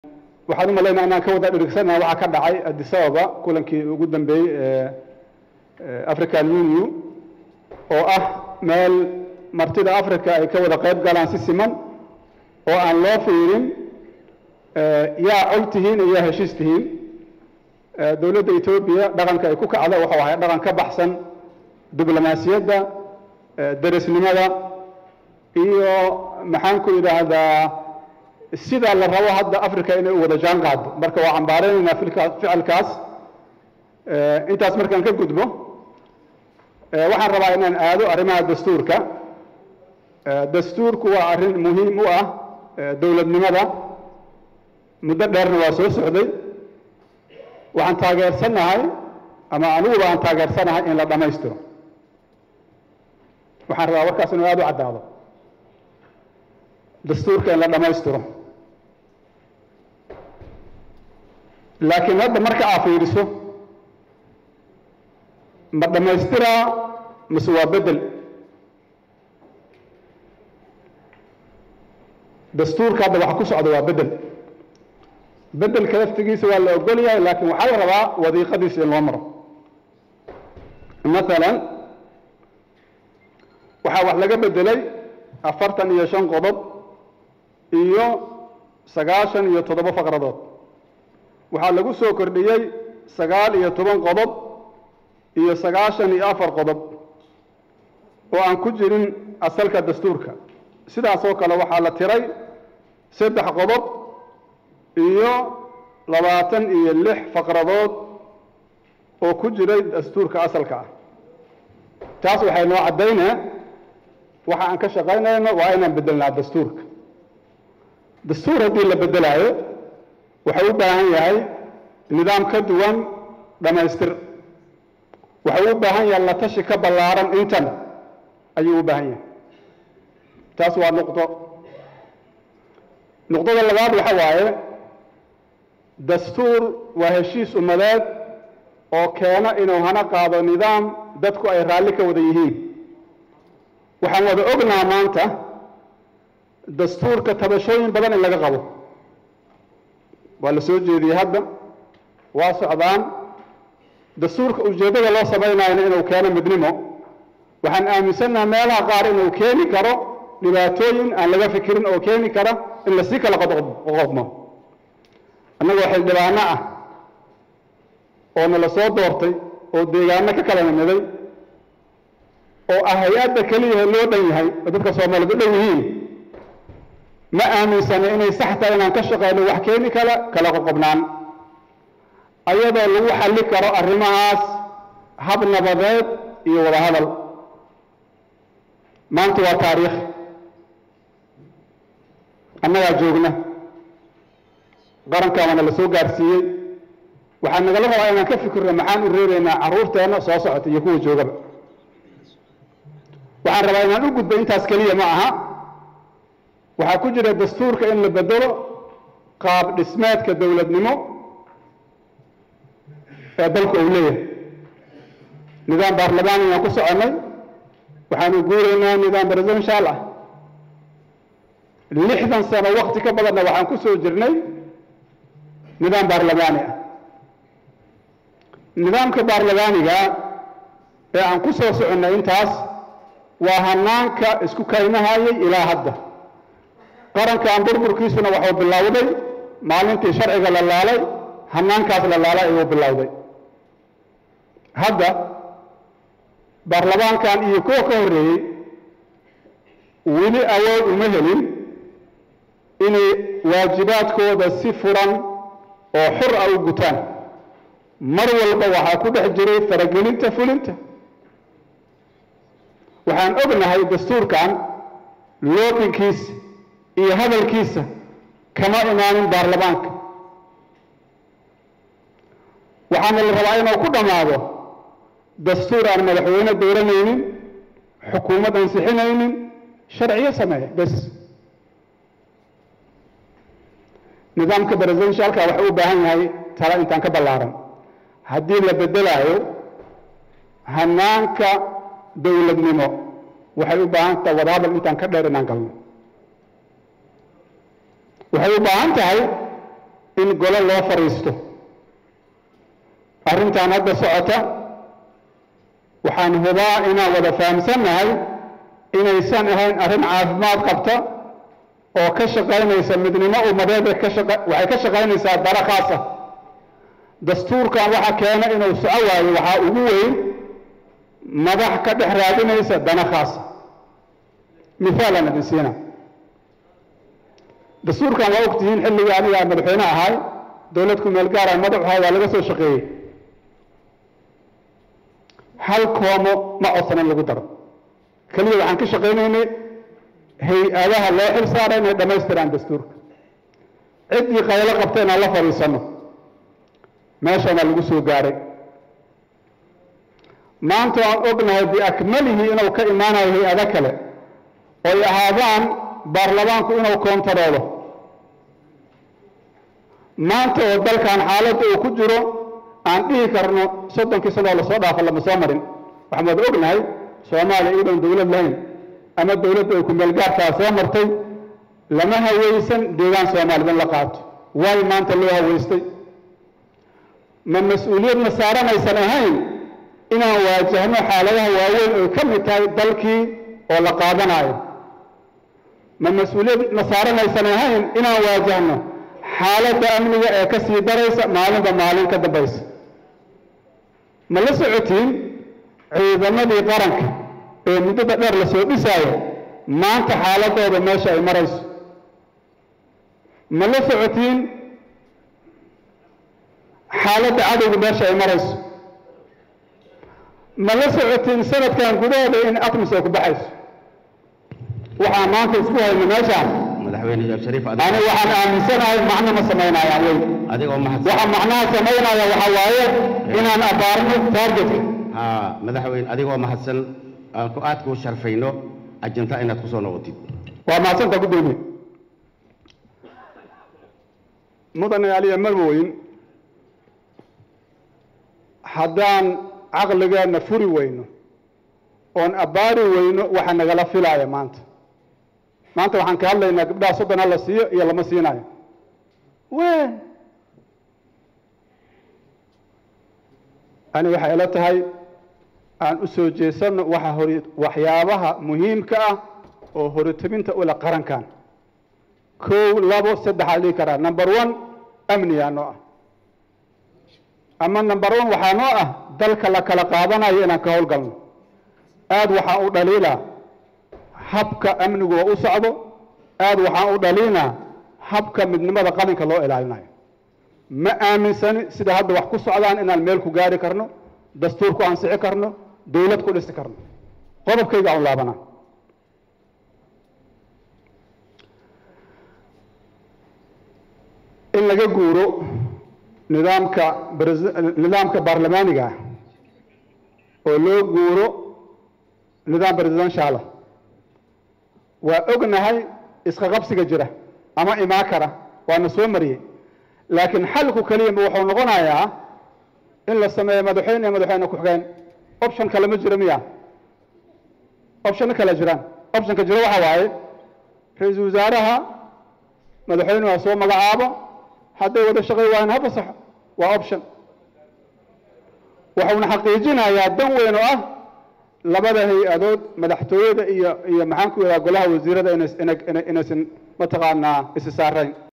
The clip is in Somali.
waxaan u malaynaa inaan ka wada dhirigsanaha waxaa ka dhacay addis ababa kulankii ugu dambeeyey ee african union oo ah meel martida africa ay ka wada qayb galaan si siman oo aan loo fiirin yaa col tihiin iyo yaa heshiis tihiin dowladda etoobiya dhaqanka ay ku kacda waxau ahay dhaqan ka baxsan diblomaasiyadda derisnimada iyo maxaan ku idhaahdaa sida la rabo hadda africa inay u wada jaan qaado marka waa cambaareynayna ficilkaas intaas markaan ka gudbo waxaan rabaa inaan aado arrimaha dastuurka dastuurku waa arrin muhiim u ah dowladnimada muddo dheerna waa soo socday waxaan taageersanahay ama aniguba aan taageersanahay in la dhammaystiro waxaan rabaa warkaas inuu aada u caddaado dastuurka in la dhammaystiro laakiin hadda marka aa fiiriso ma dhammaystiraa mase waa bedel dastuurka hadda waxa ku socda waa bedel bedelka laftigiisa waa la ogol yahay laakiin waxaa la rabaa wadiiqadiisa in loo maro maalan waxaa wax laga bedelay afartan iyo shan qodob iyo sagaashan iyo toddoba faqradood waxaa lagu soo kordhiyey sagaal iyo toban qodob iyo sagaashan iyo afar qodob oo aan ku jirin asalka dastuurka sidaasoo kale waxaa la tiray saddex qodob iyo labaatan iyo lix faqradood oo ku jiray dastuurka asalka ah taas waxay noo caddaynaa waxa aan ka shaqaynayno waa inaan bedelnaa dastuurka dastuur haddii la bedelaayo waxay u baahan yahay nidaam ka duwan dhammaystir waxay u baahan yahay la tashi ka ballaaran intan ayuu u baahan yahay taas waa nuqdo nuqdada labaad waxa waaye dastuur waa heshiis ummadeed oo keena inuu hana qaado nidaam dadku ay raalli ka wada yihiin waxaan wada ognaha maanta dastuurka tabashooyin badan in laga qabo waa la soo jeediyey hadda waa socdaan dastuurka ujeeddada loo samaynayana inuu keeno midnimo waxaan aaminsannaha meelaha qaar inuu keeni karo dhibaatooyin aan laga fikirin oo keeni kara in lasii kala qoqodmo annagoo xildhibaano ah oo nala soo doortay oo deegaano ka kala nimiday oo ah hay-adda keliyaha loo dhan yahay oo dadka soomaaliyed u dhan yihiin ma aaminsana inay sax tahay inaan ka shaqeyno wax keeni kala kala qoqobnaan ayadoo lagu xalli karo arrimahaas hab nabadeed iyo wada hadal maanta waa taariikh annagaa joogna qarankaa waana la soo gaarsiiyey waxaa nagala rabaa inaan ka fikirno maxaan u reebaynaa carruurteenna soo socota iyo kuwa joogaba waxaan rabaa inaan u gudbo intaas keliya ma aha waxaa ku jira dastuurka in la bedelo qaab dhismeedka dowladnimo ee dalku uu leeyahay nidaam baarlamaan ayaan ku soconnay waxaanu guuraynaa nidaam presidential ah lixdan sano wakti ka badanna waxaan ku soo jirnay nidaam baarlamaani ah nidaamka baarlamaaniga ee aan ku soo soconnay intaas waa hanaanka isku kaynahayay ilaa hadda qarankan burburkiisuna waxuu bilowday maalintii sharciga la laalay hanaankaas la laalay ayuu bilowday hadda baarlamaankan iyo kuwa ka horreeyey weli awood uma helin inay waajibaadkooda si furan oo xur ah u gutaan mar walba waxaa ku dhex jiray faragelinta fulinta waxaan ognahay dastuurkan loobinkiisa iyo hadalkiisa kama imaanin baarlamaanka waxaana la rabaa inuu ku dhammaado dastuur aan madaxweyne dooranaynin xukuumad ansixinaynin sharciyo sameeya bes nidaamka presidentialka waxuu u baahan yahay tala intaan ka ballaaran haddii la bedelaayo hanaanka dowladnimo waxay u baahan tahay wadahadal intaan ka dheer inaan galno waxay u baahan tahay in golo loo fadhiisto arrintan hadda socota waxaan hubaa inaan wada fahamsannahay inaysan ahayn arrin caafimaad qabta oo ka shaqaynaysa midnimo ummadeed ka shaqa waxay ka shaqaynaysaa dara khaas ah dastuurkan waxa keena inuu soco waayo waxaa ugu weyn madax ka dhex raadinaysa dana khaasa mithaalan idin siina dastuurkan waa ogtihiin xilligii aniga madaxweyne ahay dowlad ku meel gaara madaxu ahay waa laga soo shaqeeyey hal koomo ma codsanan lagu daro keliya waxaan ka shaqaynaynay hay-adaha loo xil saara inay dhammaystiraan dastuurka ciddii qaylo qabta inaan la fadhiisanno meeshaana lagu soo gaaray maanta waan ognahay biakmalihi inuu ka imaanayo hay-ado kale oy ahaadaan baarlamaanku inuu koontaroolo maanta oo dalkan xaaladda uu ku jiro aan dhihi karno soddonkii sanoo lasoo dhaafo lama soo marin waxaan wada ognahay soomaaliya iyadoon dowlad lahayn ama dowladda ay ku meelgaarkaa soo martay lama hawaysan deegaan soomaalida in la qaato waayo maanta loo hawaystay ma mas-uuliyadna saaranaysan ahayn inaan waajahno xaaladaha waaweyn oy ka mid tahay dalkii oo la qaadanayo ma mas-uuliyadna saaranaysan ahayn inaan waajahno xaaladda amniga ee ka sii daraysa maalinba maalin ka dambaysa ma la socotiin ciidamadii qaranka ee muddada dheer la soo dhisaayo maanta xaaladooda meesha ay marayso ma la socotiin xaaladda cadowga meesha ay marayso ma la socotiin sanadkan gudahooda in atmis ay ku baxayso waxaan maanta isku hayno meeshaan madaxweyne sheekh shariif ani waxaan aaminsanahay macno ma samaynayaan wey adigoo mahadsan waxa macnaha samaynaya waxaa waaye inaan abaarno taargetka haa madaxweyne adigoo mahadsan aan ku aad kuu sharfayno ajinta inaad ku soo noqotid waa mahadsanta guddoomiye mudane aliya marwoyn haddaan caqligeenna furi weyno oon abbaari weyno waxa nagala filaaya maanta maanta waxaan ka hadlaynaa gabdhaha soddon ha la siiyo iyo lama siinayo wen ani waxay ila tahay aan u soo jeesanno waxa hori waxyaabaha muhiimka ah oo horitobinta ula qarankan kow labo saddexaa dhihi karaa number one amniyaa noo ah ama number one waxaa noo ah dalka la kala qaadanayo inaan ka howlgalno aada waxaan u dhaliilaa habka amnigu oo u socdo aada waxaan u dhaliinaa habka midnimada qalinka loo ilaalinayo ma aaminsani sida hadda wax ku socdaan inaan meel ku gaari karno dastuur ku ansixi karno dowlad ku dhisi karno qodobkayga aan laabanaa in laga guuro nidaamka bres- nidaamka baarlamaaniga ah oo loo guuro nidaam presidential ah waa ognahay iska qabsiga jira ama imaa kara waana soo mariyey laakiin xalku keliyama wuxuu noqonayaa in la sameeyo madaxweyne iyo madaxweyne ku-xigeen option kale ma jiro miya option kale jiraan optionka jiro waxa waaye ra-iisul wasaaraha madaxweynuhu ha soo magacaabo hadday wada shaqay waayaan ha fasaxo waa option waxuuna xaqiijinayaa dan weyn oo ah labada hay-adood madaxtooyada iyo iyo maxaan ku yidhaha golaha wasiirada inays- ina- ina- inaysan mataqaanaa isi saarayn